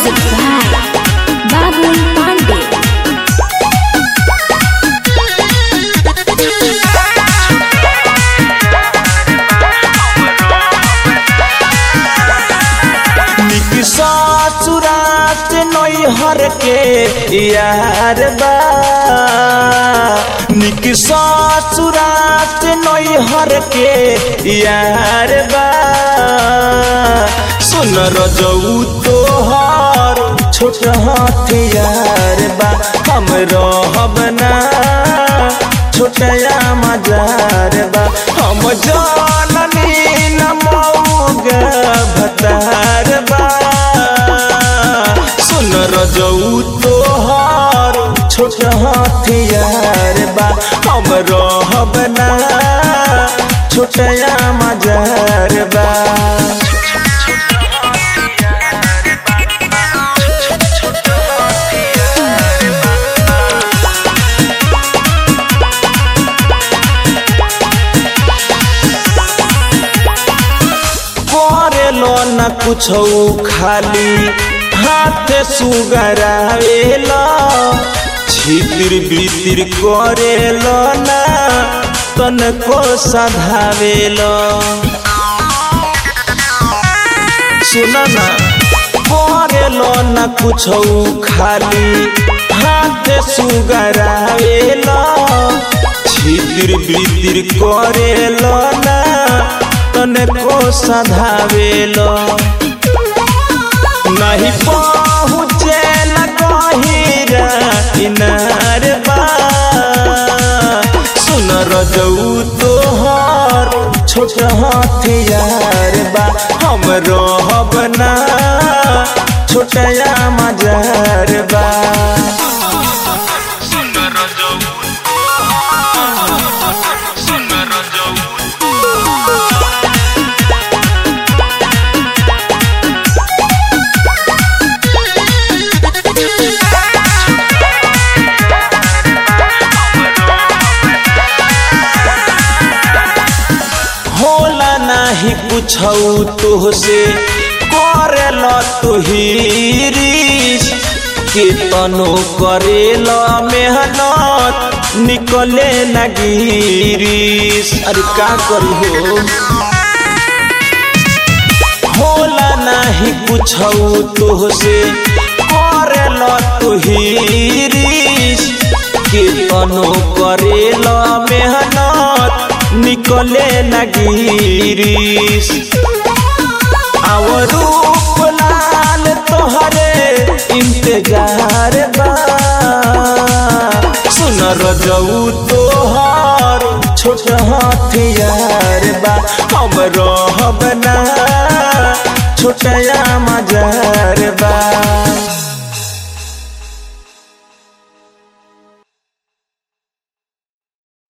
Music by Babul Pandey. निक ससुरात नैहर के यार बा निक ससुरात नैहर के यार बा सुन रजऊ तोहर छोट हथियार बा हम रहब ना छोटया मजार बा हम जाननी न मऊगा भतार बा सुन रजऊ तोहर छोट हथियार बा हम रहब ना छोटया मजार बा करेलो न कुछ खाली हाथ सुगरावेल छितिर बितिर करेलो न तनको सधावेल सुन न करेलो न कुछ खाली हाथ सुगरावेल छितिर बितिर करेलो न तनको सधावेल नहीं पहुँचे न कहिरा किनार बा सुन रजऊ तोहर छोट हथियार बा हम रहब ना छोटया मजार बा होला नाही कुछ तोहसे करेल तुहिरीस केतनो करेल मेहनत निकले न गिरीस अरे का करी हो होला नाही कुछ तोहसे करेल तुहिरीस केतनो करेल मेहनत निकले न गिरीस आव रूप लाल तोहरे इंतजार बा सुन रजऊ तोहर छोट हथियार बा हम रहब ना छोटया मजार बा